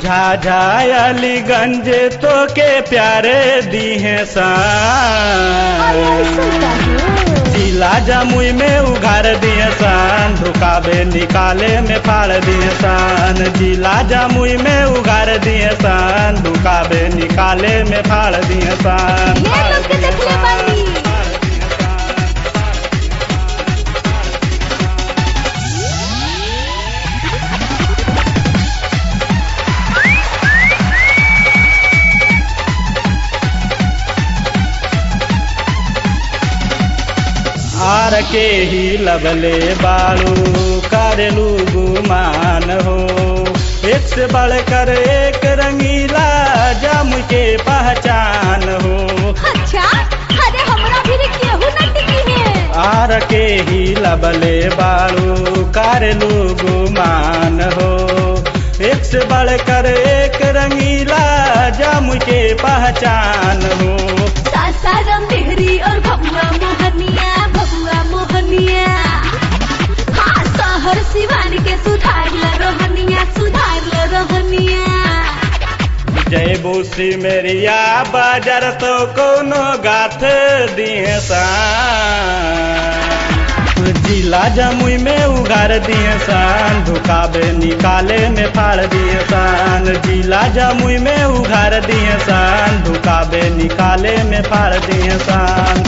झाझा अलीगंज तो के प्यारे दी हैं अरे सान ऐसा काहे? जिला जमुई में उघार दिए सान धुकाबे निकाले में फाड़ दिए सान जिला जमुई में उघार दिए सान धुकाबे निकाले में फाड़ दिए सान ढेर लोग के देखले बानी। आर के ही लबले बालू करेलू गुमान हो एक से बढ़कर एक रंगीला जम के पहचान हो अच्छा अरे हमरा भी केहू न टिकी है आर के ही लबले बालू करेलू गुमान हो एक से बढ़कर एक रंगीला जम के पहचान हो सासाराम देहरी और भगुआ मोहनिया भगुआ मोहनिया हाँ शहर सिवान के सुधार ल रोहनिया सुधार ल रोहनिया जय बूसी मेरिया बाजार तो कोनो गाथ दिए सान जिला जमुई में उगार दिए सान धुकाबे निकाले में फाड़ दिए सान जिला जमुई में उगार दिए सान धुकाबे निकाले में फाड़ दिए सान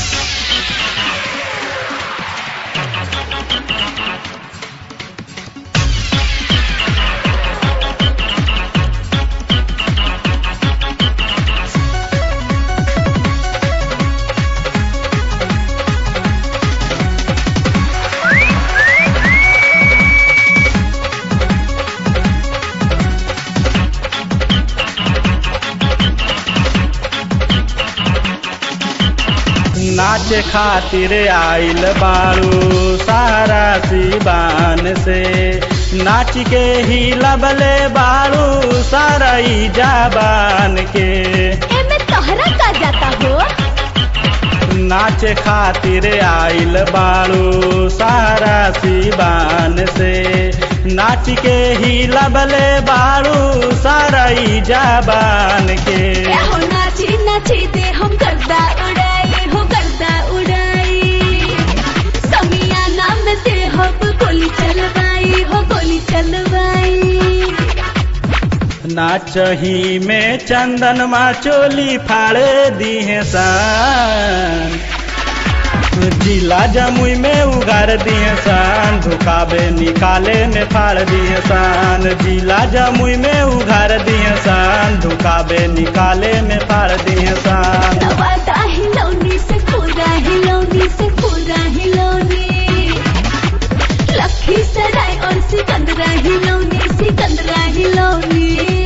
नाच खातिर आइल बारू सारा सीबान से नाच के ही लबले बारू सारा ई जाबान के एमे तोहरा का जाता हो नाच खातिर आइल बारू सारा सीबान से नाच के ही लबले बारू सारा ई जाबान के ए हो नाची नाची दे हम गर्दा उड़ाई हो गर्दा उड़ाई समिया नाम दे हम गोली चलवाई हो गोली चलवाई नाचही में चंदन मा चोली फाड़े दिए सान जिला जमुई में उगार दिए सान धुकाबे निकाले में फाड़ दिए सान जिला जमुई में उगार दिए सान धुकाबे निकाले में फाड़ दिए सान नवादा हिलौनी से पूरा हिलौनी से पूरा हिलौनी लखी सराय और सिकंदरा हिलौनी सिकंदरा हिलौनी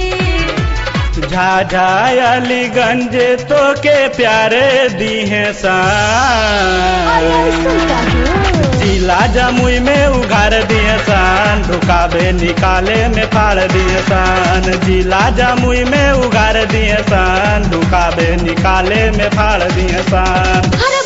झाझा अलीगंज तो के प्यारे दिए सान जिला जमुई में उगार दिए सान धुकाबे निकाले में फाड़ दिए सान जिला जमुई में उगार दिए सान धुकाबे निकाले में फाड़ दिए सान अरे